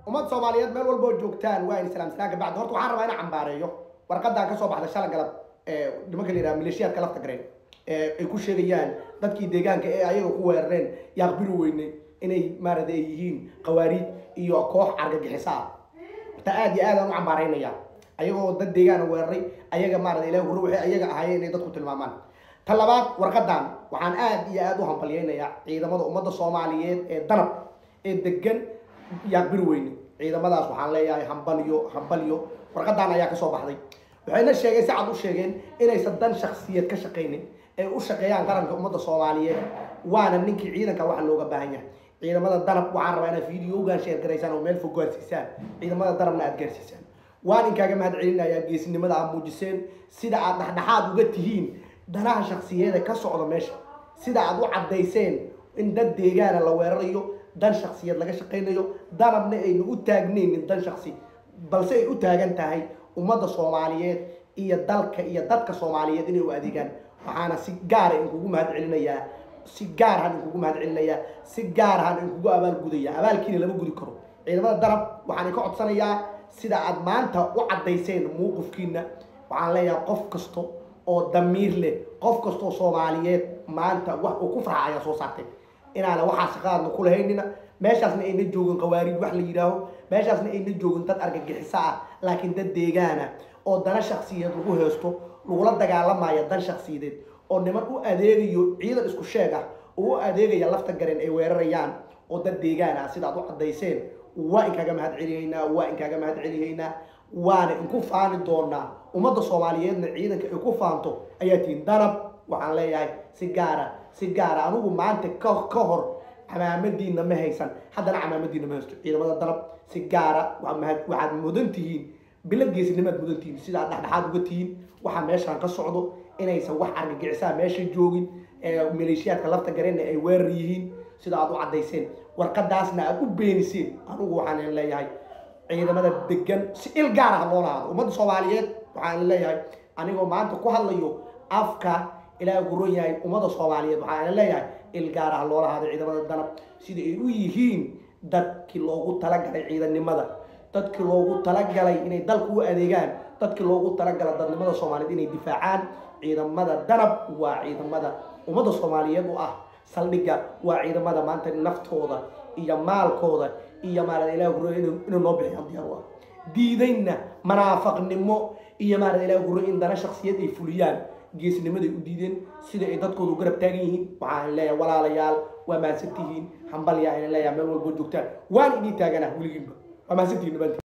ummad soomaaliyeed meel walba oo joogtaan waa in salaam salaanka bacdi horta waxaan rabaa inaan cambaareeyo warqadan ka soo baxda shala galab ee nimanka la yidhaha maleeshiyaadka lafta gareen ee ay ku sheegayaan dadkii deegaanka ee ayaga ku weerareen yaaqbiri weyne inay maarata ay yihiin qawaariid iyo koox argagixisa ah ta aad iyo aad aan u cambaaraynaya ayagoo dad deegaana weeraray ayaga maarata ilaah hore waxay ayaga ahaayeen inay dadku tilmaamaan ta labaad warqadan waxaan aad iyo aad u hambalyaynayaa ciidamada ummadda soomaaliyeed ee danab ee degan yaaqbiri weyne ciidamadaas waxaan leeyahay hambalyo hambalyo warqadan ayaa kasoo baxday waxayna sheegeen si cad u sheegeen inaysan dan shaksiyad ka shaqaynin ay u shaqeeyaan qaranka ummadda soomaaliyeed waana ninkii ciidanka waxa looga baahan yahay ciidamada danab waxaan rabaa inaad videogan sheer garaysaan oo meel fog gaarsiisaan ciidamada danabna aad gaarsiisaan waan inkaaga mahad celinayaa geesinimada aad muujiseen sida aad dhexdhexaad uga tihiin danaha shaksiyeeda ka socda meesha sida aad u caddayseen in dad deegaana la weerarayo dan shaksiyad laga shaqaynayo danabna ayna u taagnaynin dan shaksi balse ay u taagan tahay ummadda soomaaliyeed iyo dalka iyo dadka soomaaliyeed inay u adeegaan waxaana si gaara inkugu mahad celinayaa si gaarahan inkugu mahad celinayaa si gaarahan inkugu abaalgudaya abaalkiina lama gudi karo ciidamada darab waxaan ka codsanayaa sida aad maanta u caddayseen mowqifkiina waxaan leeyahay qof kasto oo damiir leh qof kastoo soomaaliyeed maanta wax uu ku farxa ayaa soo saartay inaana waxaa shaqaadna ku lahaynina meeshaasna ayna joogin qawaariid wax la yidhaaho meeshaasna ayna joogin dad argagixiso ah laakiin dad deegaana oo dana shaksiyeed lagu heesto lagula dagaalamaya dan shaksiyadeed oo niman u adeegayo ciidan isku sheeg ah oo u adeegaya lafta garen ay weerarayaan oo dad deegaan ah sidaad u caddayseen waa inkaaga mahad celihaynaa waa inkaaga mahad celihaynaa waana inku faani doonaa ummadda soomaaliyeedna ciidanka ay ku faanto ayaa tihiin danab waxaan leeyahay si gaara si gaara anigu maanta ka ka hor camaamadiina ma haysan haddana camaamadiina ma haysto ciidamada danab si gaara waxaad mudan tihiin bilo geesinimaad mudan tihiin sidaad dhexdhexaad uga tihiin waxaa meeshaan ka socdo inaysan wax argagixisaa meesha joogin maleeshiyaadka lafta gareenna ay weerar yihiin sida aad u caddayseen warqadaasna aad u beeniseen anigu waxaan leeyahay ciidamada degan si il gaar ah loo lahaado ummadda soomaaliyeed waxaan leeyahay anigoo maanta ku hadlayo afka ilaaha guron yahay ummadda soomaaliyeed waxaan leeyahay il gaar ah loo lahaado ciidamada danab sida ay u yihiin dadkii loogu talagalay ciidannimada dadkii loogu talagalay inay dalku u adeegaan dadkii loogu talagalay dadnimada soomaaliyeed inay difaacaan ciidamada danab waa ciidamada ummadda soomaaliyeed u ah saldhigga waa ciidamada maanta naftooda iyo maalkooda iyo maarada ilaah guro inuu noo bixiyaan diyaar u ah diidayna manaafaqnimo iyo maarada ilaah guro in dana shaksiyad ay fuliyaan geesnimaday u diideen sida ay dadkooda u garab taagan yihiin waxaan leeyahay walaalayaal waa mahadsantihiin hambalyaa ina leeyahay meel walboo joogtaan waan idii taaganah weligiinba waa mahadsantihiin dhabaantiin